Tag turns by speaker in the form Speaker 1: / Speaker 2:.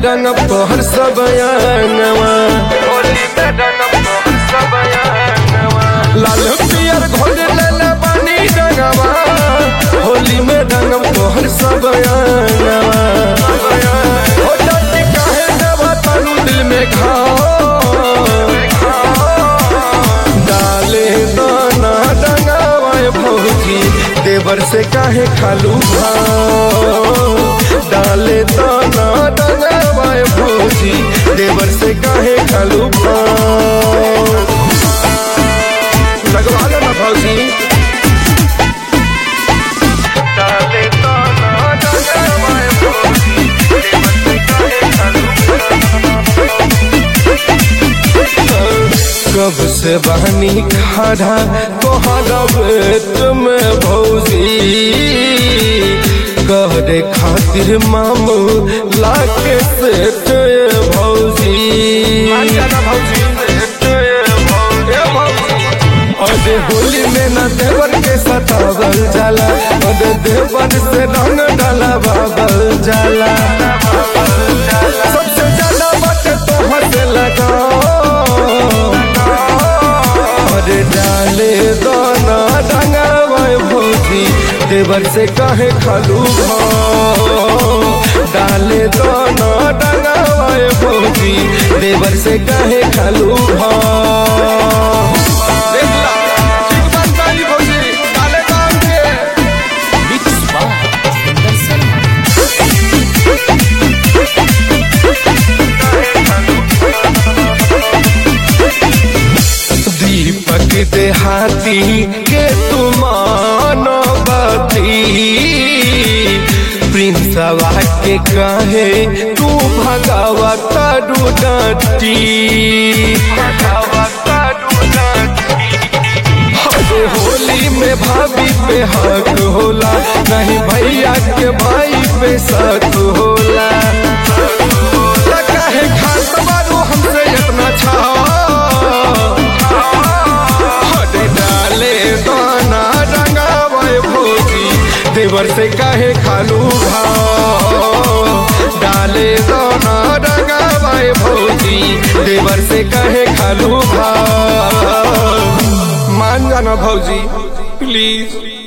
Speaker 1: रंग तोहर सब अंगवा होली में रंग तोहर सब अंगवा लाल पियर घोल ले पानी रंगवा होली में रंग तोहर सब अंगवा हो जाती काहे देवा तालू दिल में घाव डाले दाना डंगावाए भौजी देवर से काहे खालू भाव डाले दाना डंगावाए भौजी देवर से काहे खालू भाव लगवा लो ना भौजी डाले दाना डंगावाए भौजी देवर से काहे खालू कब से बहनी खड़ा तोहरा बेट में भौजी कहरे खातिर मामू लाके सेठ भौजी अरे होली में न देवर के सतावल जाला अरे देवर से रंग डाला बाबल जाला सबसे ज्यादा बात तोहर से लगाओ अरे डाले दाना डंगावाए भौजी देवर से काहे खालू भाव डाले दाना डंगावाए भौजी देवर से काहे खालू भाव देख ला, ठीक बात कही भौजी, डाले दाम के।
Speaker 2: मिक्स बाय सुंदर शर्मा
Speaker 1: दीपक देहाती के तुमान बती प्रिंसवा के कहे तू भगावा तारू डटी अरे होली में भाभी पे हक होला नहीं भैया के भाई पे शक होला त काहे खात बारू हमसे इतना छा अरे डाले दाना रंगावे भोजी देवर से काहे खालू भाव डाले दाना रंगावे भोजी देवर से काहे खालू भाव मान जाना भौजी प्लीज